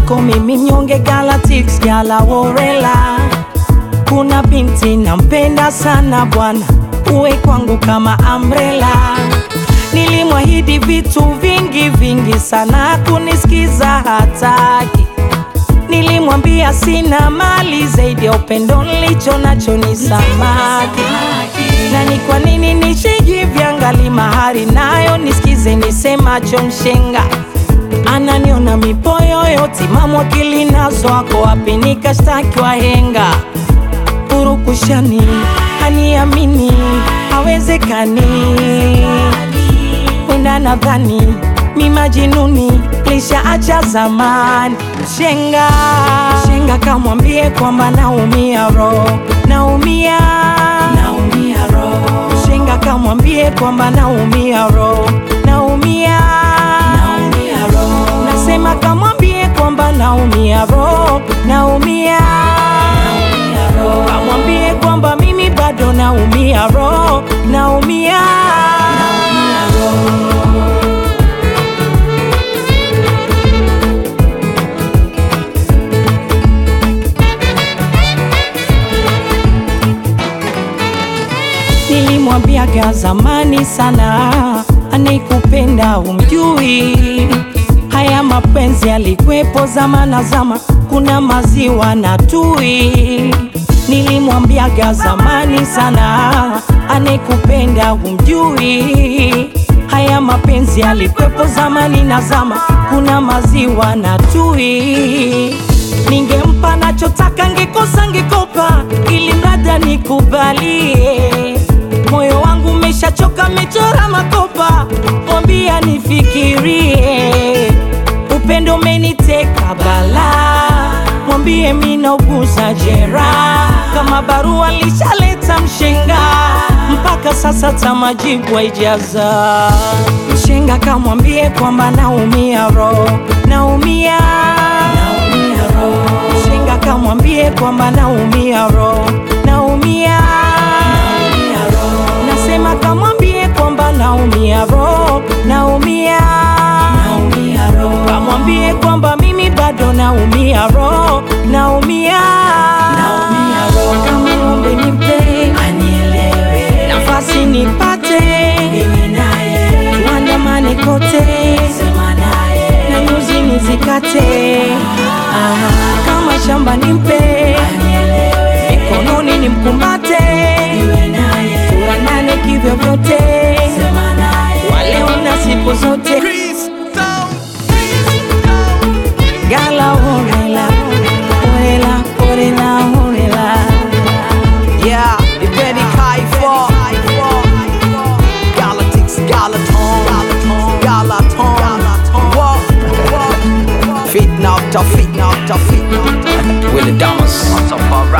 mwenzako mimi mnyonge Galatics gala worela kuna binti nampenda sana bwana, uwe kwangu kama umbrella. Nilimwahidi vitu vingi vingi sana, kunisikiza hataki. Nilimwambia sina mali zaidi ya upendo nilicho nacho ni samaki. Na ni kwa nini nishijiviangali mahari nayo nisikize nisemacho mshenga ananiona mipoyoyo timamu akili nazo ako wapi nikashtaki wahenga purukushani haniamini hawezekani wenda nadhani mimajinuni lishaacha zamani shenga shenga kamwambie kwamba naumia ro naumia naumia ro shenga kamwambie kwamba naumia ro naumia naumia ro nasema kamwambie kwamba naumia ro naumia naumia ro kamwambie kwamba mimi bado naumia ro naumia naumia ro Nilimwambiaga zamani sana, anayekupenda umjui. Haya mapenzi yalikwepo zama na zama, kuna maziwa na tui. Nilimwambiaga zamani sana, anayekupenda umjui. Haya mapenzi yalikwepo zamani na zama, kuna maziwa na tui. Ningempa nachotaka, ngekosa ngekopa, ili mrada nikubalie. Moyo wangu umeshachoka, mechora makopa, mwambia nifikirie. Upendo umeniteka bala, mwambie minauguza jeraha. Kama barua lishaleta mshenga, mpaka sasa tamajibu haijaza. Mshenga kamwambie kwamba naumia ro, naumia naumia ro. Mshenga kamwambie kwamba naumia ro, naumia naumia ro. Nasema kamwambie kwamba naumia ro, naumia naumia ro. Kamwambie kwamba mimi bado naumia ro, naumia naumia ro. Kama ng'ombe nipe anielewe, nafasi nipate mimi naye, tuandamane kote, sema naye, na nyuzi nizikate ah, kama shamba nimpe anielewe, mikononi nimkumbate niwe naye, tuandane kivyovyote, sema naye, waleo na siku zote Gala orela, orela, orela, orela. Yeah, the Betty Kaifo Galactics, Galaton Galaton Whoa Fit now, tough fit now, tough fit now Willie Damas